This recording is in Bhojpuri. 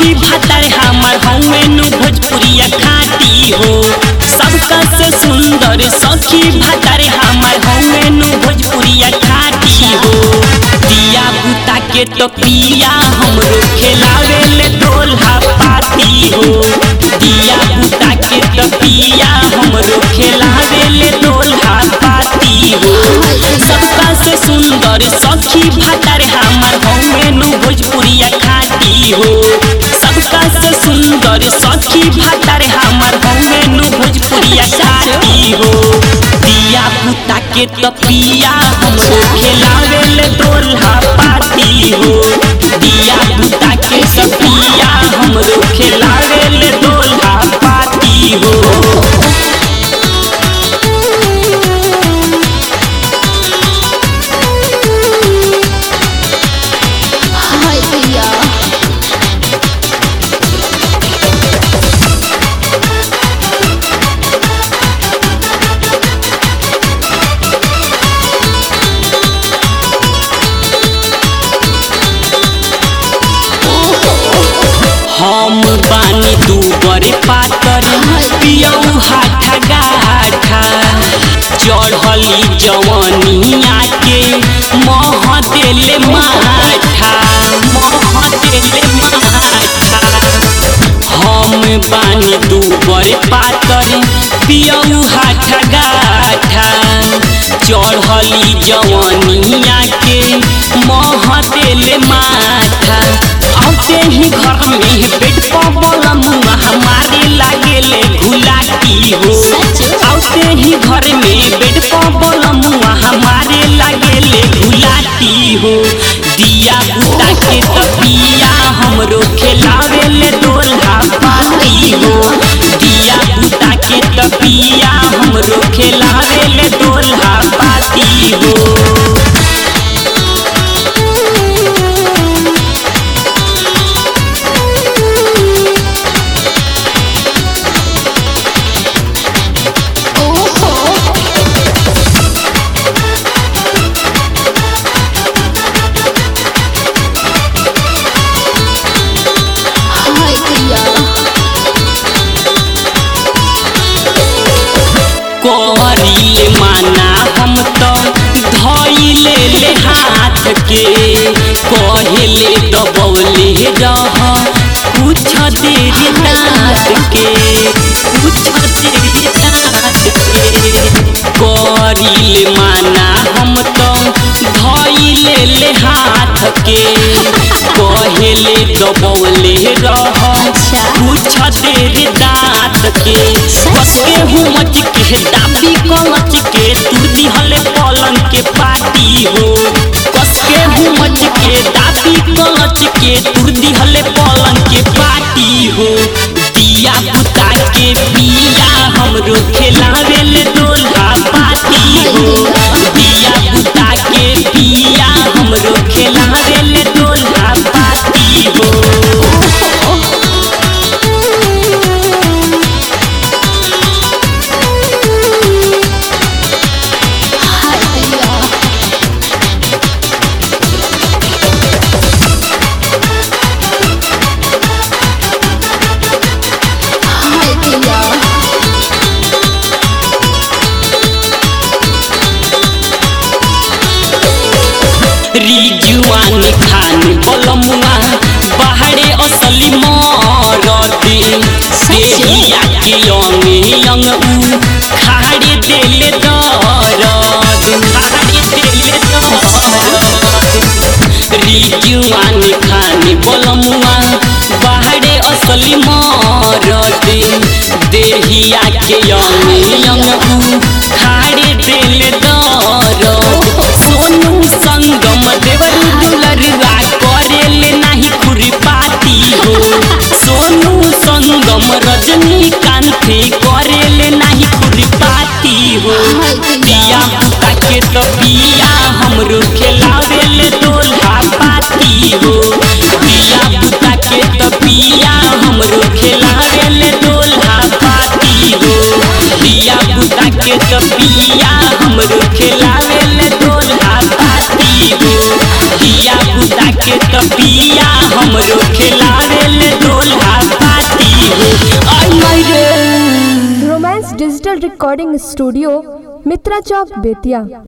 सखी भातर हमर हमें नु भोजपुरिया खाती हो सबका से सुंदर सखी भातर हमर हमें नु भोजपुरिया खाती हो दिया बुता के तो पिया हमरो खिलावे ले ढोलहा पाती हो दिया बुता के तो पिया हमरो खिलावे ले ढोलहा पाती हो सबका से सुंदर सखी भातर हमर हमें नु भोजपुरिया खाती हो सबका से सुंदर सखी भातर हमर हमें नु भोजपुरिया खाती हो दिया बुता के तो पिया हमरो खिलावे ले ढोलहा पाती हो दिया बुता के तो पिया हमरो खिलावे ले ढोलहा पाती हो हाय भैया हम बानी दू बड़े पातर पियऊ हाथा गाठा चढ़ली जवनिया के मह देले माठा मह देले माठा हम बानी दू बड़े पातर पियऊ हाथा गाठा चढ़ली जवनिया के मह देले माथा आते ही घर में बेड पर बोलम हमारे लागे ले घुलाटी हो आते ही घर में बेड पर बोलम हमारे लागे ले घुलाटी हो दिया बुता के तपिया हमरो खिलावे ले डोला पाती हो दिया बुता के तपिया हमरो खिलावे ले डोला पाती हो ओहो हाय भैया कोहरीले माना हम तो धइले ले हाथ के कहले दबौले रह कुछ देर रात के कुछ देर रात के करीले माना हम तो धइले ले हाथ के कहले दबौले रह अच्छा। कुछ देर दाँत के कसके हुमच के दाबी कलच के तुर दिहले पलंग के पाटी हो कसके हुमच के दाबी कलच के तुर दिहले पलंग के पाटी हो दिया बुता के पिया हमरो खिलावे ले डोला पाती हो दिया बुता के पिया हमरो खिलावे ले डोला पाती हो हाय भैया हाय भैया रिजुआन खान बलमुआ बाहरे असली मरती देहिया के अंग अंग उ खाड़े देले दरद खाड़े देले दरद रिजुआन खान बलमुआ बाहरे असली मरती देहिया के अंग अंग उ खाड़े देले दरद सोनू संगम देवर दुलरुआ करेले नाही खुरपाती हो सोनू संगम रजनीकांत करेले नाही खुरपाती हो दिया बुता के तो पिया हमरो खिलावे ले डोला पाती हो दिया बुता के तो पिया हमरो खिलावे ले डोला पाती हो दिया बुता के तो पिया हमरो खिलावे ले डोला पाती हो दिया बुता के तो पिया हमरो खिलावे ले डोला डिजिटल रिकॉर्डिंग स्टूडियो मित्रा चौक बेतिया